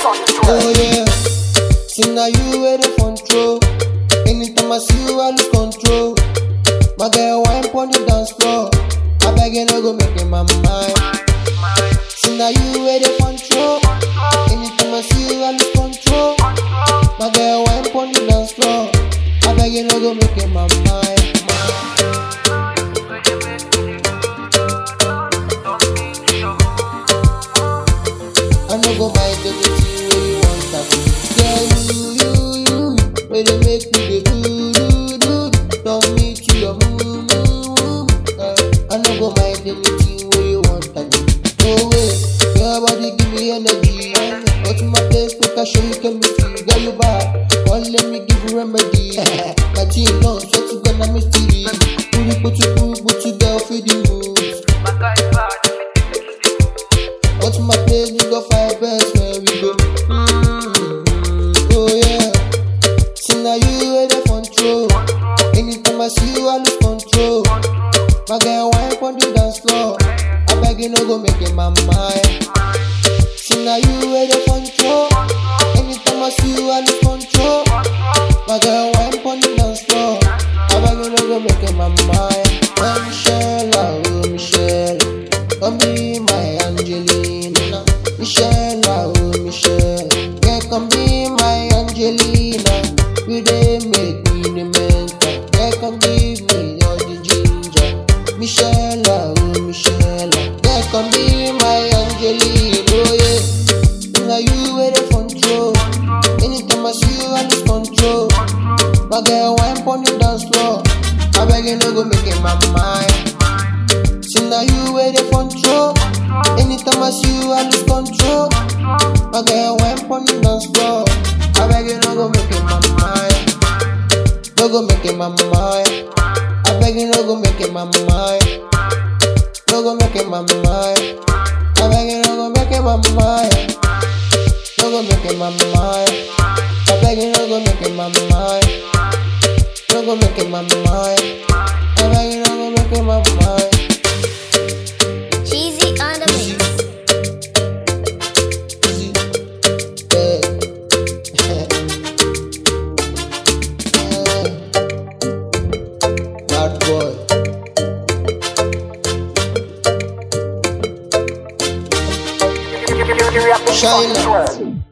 Oh yeah, see now you where the control. Anytime I see you, I lose control. My girl, wine on the dance floor. I beg you, no go make it my mind. See now you where the control. Anytime I see you, I lose control. My girl, wine on the dance floor. I beg you, no go make it my mind. I no go mind anything wey you want to do. Yeah, you, you, you, wey dey make me dey do, do, do. Turn me to your moo, moo, moo. Uh, I no go mind anything wey you want to do. No way, your body give me energy. Go to my place, make I show you chemistry. Girl, you bad, come let me give you remedy. my team done, swear to God, I'm mystery. Put it, put it, put it, put it, girl, feed the moves. Go to my place, we go five best where we go. Mm-hmm. Oh yeah. See now you where the control. Anytime I see you, I lose control. My girl, wine on the dance floor. I beg you, no go make it my mind. See now you where the control. Anytime I see you, I lose control. My girl, wine on the dance floor. I beg you, no go make it my mind. Oh Michelle, oh Michelle, come be my Angelina. Michelle, oh Michelle, yeah, come be my Angelina. You dey make me the mental, yeah, come give me all the ginger. Michelle, oh Michelle, yeah, come be my Angelina. Oh yeah, now you where the control. Anytime I see you, I lose control. My girl, wine on the dance floor. I beg you, no go make it my mind. See now you where the control. Anytime I see you, I lose control. My girl, wine on the dance floor. I beg you, no go make it my mind. No go make it my mind. I beg you, no go make it my mind. No go make it my mind. I beg you, no go make it my mind. No go make it my mind. I beg you, no go make it my mind. No go make it my mind. I beg you, no go make it my mind. Cheesy on the mix. Easy. Yeah. Bad boy. Shine light.